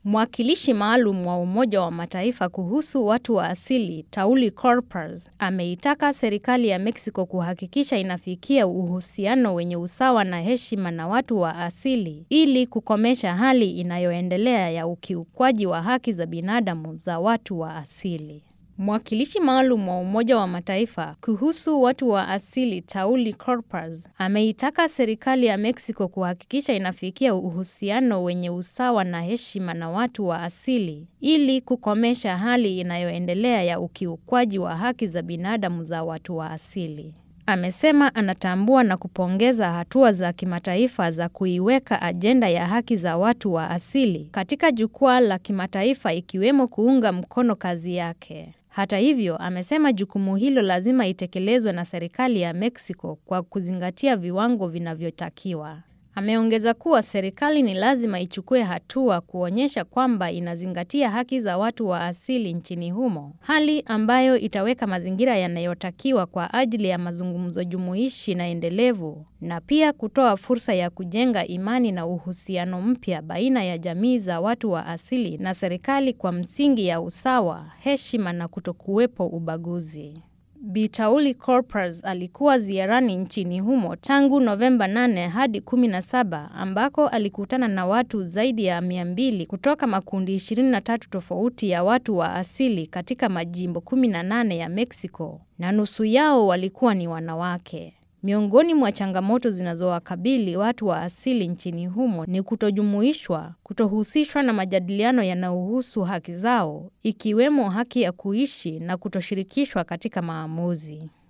Mwakilishi maalum wa Umoja wa Mataifa kuhusu watu wa asili, Tauli Corpers, ameitaka serikali ya Mexico kuhakikisha inafikia uhusiano wenye usawa na heshima na watu wa asili ili kukomesha hali inayoendelea ya ukiukwaji wa haki za binadamu za watu wa asili. Mwakilishi maalum wa Umoja wa Mataifa kuhusu watu wa asili Tauli Corpers ameitaka serikali ya Mexico kuhakikisha inafikia uhusiano wenye usawa na heshima na watu wa asili ili kukomesha hali inayoendelea ya ukiukwaji wa haki za binadamu za watu wa asili. Amesema anatambua na kupongeza hatua za kimataifa za kuiweka ajenda ya haki za watu wa asili katika jukwaa la kimataifa ikiwemo kuunga mkono kazi yake. Hata hivyo, amesema jukumu hilo lazima itekelezwe na serikali ya Mexico kwa kuzingatia viwango vinavyotakiwa. Ameongeza kuwa serikali ni lazima ichukue hatua kuonyesha kwamba inazingatia haki za watu wa asili nchini humo, hali ambayo itaweka mazingira yanayotakiwa kwa ajili ya mazungumzo jumuishi na endelevu na pia kutoa fursa ya kujenga imani na uhusiano mpya baina ya jamii za watu wa asili na serikali kwa msingi ya usawa, heshima na kutokuwepo ubaguzi. Bi Tauli Corpers alikuwa ziarani nchini humo tangu Novemba 8 hadi 17 ambako alikutana na watu zaidi ya 200 kutoka makundi 23 tofauti ya watu wa asili katika majimbo 18 ya Mexico na nusu yao walikuwa ni wanawake. Miongoni mwa changamoto zinazowakabili watu wa asili nchini humo ni kutojumuishwa, kutohusishwa na majadiliano yanayohusu haki zao, ikiwemo haki ya kuishi na kutoshirikishwa katika maamuzi.